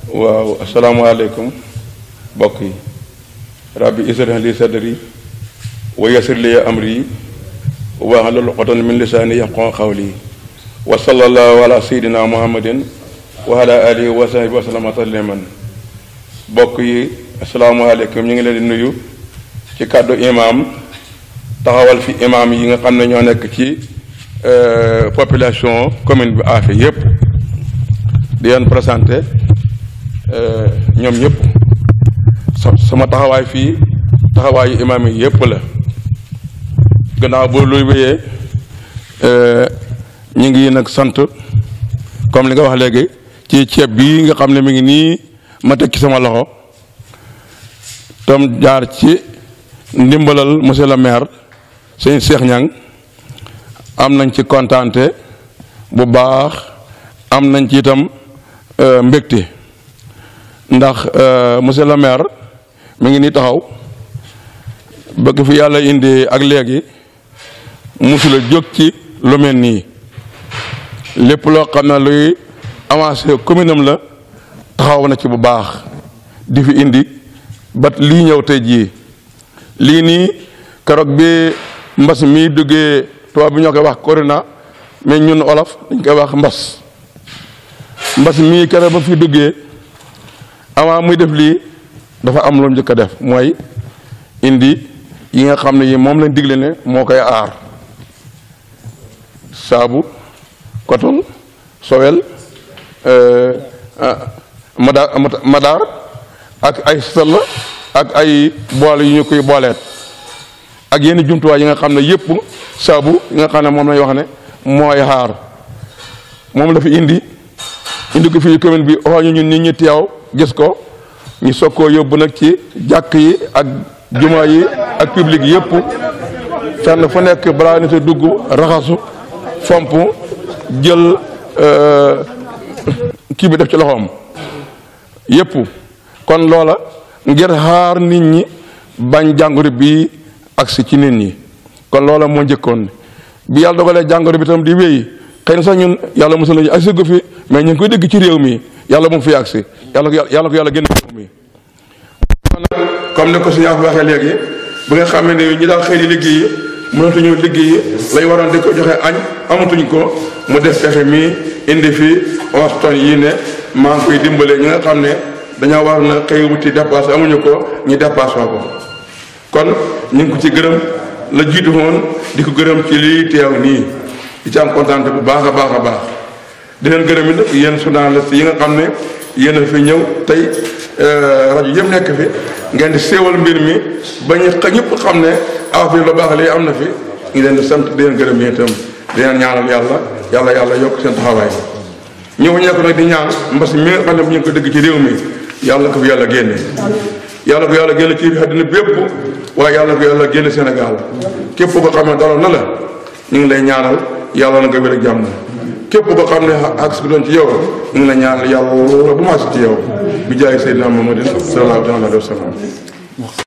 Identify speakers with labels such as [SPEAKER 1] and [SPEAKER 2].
[SPEAKER 1] waaw asalaamaaleykum mbokk yi rabbi israh li sadri wa yassir li amri wahlul uqdatan min lisaani yafqahu qawli wa sallallahu ala sayyidina muhammadin wa ala alihi wa sahbihi wa sallama tasliman mbokk yi asalaamaaleykum ñu ngi leen di nuyu ci kàddu imaam taxawal fi imaam yi nga xam ne ñoo nekk ci population commune bi Affé yépp di leen présenté ñoom ñëpp sama taxawaay fii taxawaayu imaam yi yëpp la gannaaw boo luy wéyee ñu ngi nag sant comme li nga wax léegi ci ceeb bii nga xam ne mi ngi nii ma teg ci sama loxo tam jaar ci ndimbalal monsieur le maire sëñ Cheikh Niang am nañ ci kontaante bu baax am nañ ci itam mbégte ndax monsieur le maire mi ngi nii taxaw bëgg fi yàlla indi ak léegi musula jóg ci lu mel nii lépp loo xam ne luy avancé commune am la taxaw na ci bu baax di fi indi ba lii ñëw tey jii lii nii keroog bi mbas mi duggee tubaab bi ñoo koy wax corona mais ñun olof dañ koy wax mbas mbas mii keroog ba fi duggee avant muy def lii dafa am lu njëkk a def mooy indi yi nga xam ne yi moom lañ digle ne moo koy aar saabu coton sowel madaar madaar ak ay sëll ak ay boole yu ñu koy booleet ak yenn jumtuwaay yi nga xam ne yëpp saabu yi nga xam ne moom lañ wax ne mooy aar moom la fi indi indi ko fii commune bi oo ñu ñun nit ñi teew gis ko ñu soog koo yóbbu nag ci jàkk yi ak juma yi ak public yëpp fenn fu nekk balaa nit a dugg raxasu fomp jël kii bi def ci loxoom yëpp kon loola ngir xaar nit ñi bañ jàngoro bi agsi ci nit ñi kon loola moo njëkkoon bi yàlla dogalee jàngoro bi tam di wéy xëy na sax ñun yàlla mosul nañu agsi gu fi mais ñu ngi koy dégg ci réew mi yàlla moom fi agsi yàlla ko yàlla ko yàlla génn réew mi comme ni ko suñu waxee léegi bi nga xam ne ñi daal xëy di liggéey mënatuñu liggéey lay waroon di ko joxe añ amatuñ ko mu def pexe mi indi fi onze tonnes yii ne maa ngi koy dimbale ñi nga xam ne dañoo war na xëy wuti dépasse amuñu ko ñu dépasse ko kon ñu ngi ko ci gërëm la jiitu woon di ko gërëm ci lii teew nii di ci am kontaan bu baax a baax a baax di leen gërëm it yéen journaliste yi nga xam ne yéen a fi ñëw tey rajo yëpp nekk fi ngeen di séewal mbir mi ba ñu ñëpp xam ne Affé lu baax lii am na fi ñu leen di sant di leen gërëm yéen itam di leen ñaanal yàlla yàlla yàlla yokk seen taxawaay ñëw ñekk nag di ñaan mbas mi nga xam ne bu ñu ko dëgg ci réew mi yàlla ko fi yàlla génne yàlla ko yàlla génne ci àddina bépp waaye yàlla ko yàlla génne Sénégal képp ko xam ne daloon na la ñu ngi lay ñaanal yàlla na nga wér ak jàmm képp ko xam ne ak bi doon ci yow ñu ngi la ñaanal yàlla bu ma si ci yow bi jaay Seydina Muhammadin sallallahu alayhi wa sallam